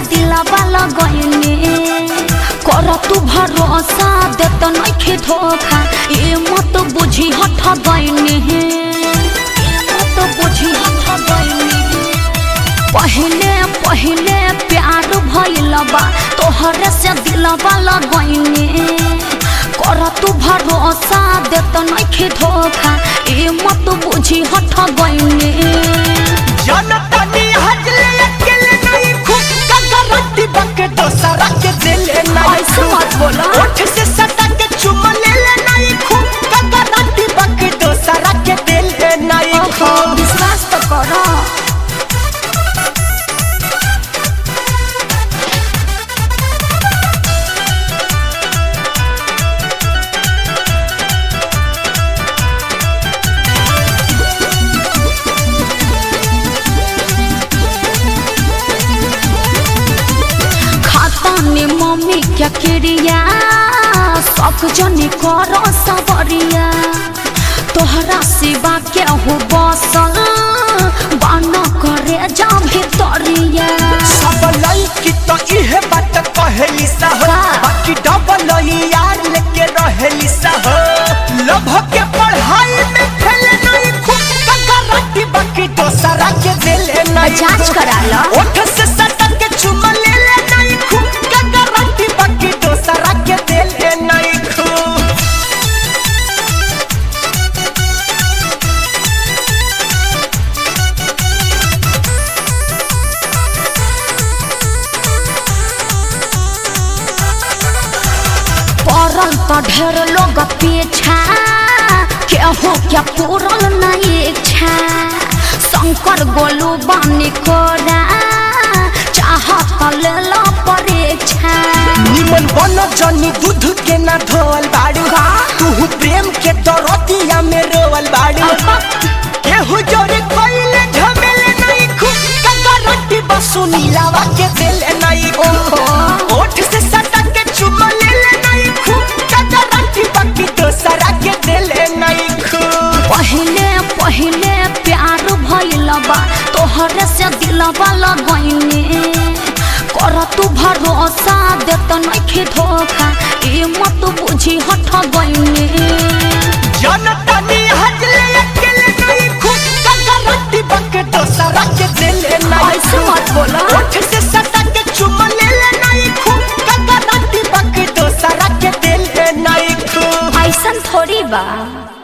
दिलावा लगैने कर तू भरोसा देत नइखे धोखा ए मत बुझी हठ गइने मत बुझी हठ गइने पहले पहले प्यार भइल बा तोहरे से दिलवा लगैने कर तू भरोसा देत नइखे धोखा ए मत बुझी हठ गइने जनतनी हजले अकेले नहीं खुद का गारंटी बके दोसरा के दिले नहीं ऐसे मत बोला। ओठ से सटा के चुम ले ले नहीं खुद का गारंटी बके दोसरा के दिले नहीं ओहो, खुद विश्वास तो करो खाता ने मम्मी क्या क्रिया सब जने करो सबरिया तोहरा सिवा के हो बसल बान करे जा भितरिया सब लड़की तो इहे बात कहली सा हो का? बाकी डबल यार लेके रहेली सा हो लभ के पढ़ाई में खेले नहीं खुद का गारंटी बाकी दोसरा के दिले नहीं जांच करा लो। ओठ से सटा के चुम ले ले नहीं खुद का गारंटी बाकी दोसरा के दिले नहीं खुद पड़ल तो ढेर लोग पीछा केहू क्या पूरल नहीं इच्छा शंकर गोलू बानी कोरा चाहत ले लो परीक्षा निमन बन जनी दूध के ना धोवल बाड़ू का? तू प्रेम के दरतिया में रोवल बाड़ू केहू जोरे कोइले झमेले नहीं खुद का गारंटी बसु नीलावा के दिले नहीं ओहो। ओठ से सटा के चुमा ले ले नहीं खुद का गारंटी बाकी दोसरा के दिले नहीं खुद पहले पहले प्यार भइल बा तोहरे से दिलवा लगैने कर तू भरोसा देत नइखे धोखा ए मत बुझी हठ गइने जनता नी हजले अकेले नहीं खुद का गारंटी बाकी दोसरा के दिले नहीं ऐसे मत बोला। ओठ से सटा के चुम ले ले नहीं खुद का गारंटी बाकी दोसरा के दिले नहीं खुद ऐसन थोड़ी बा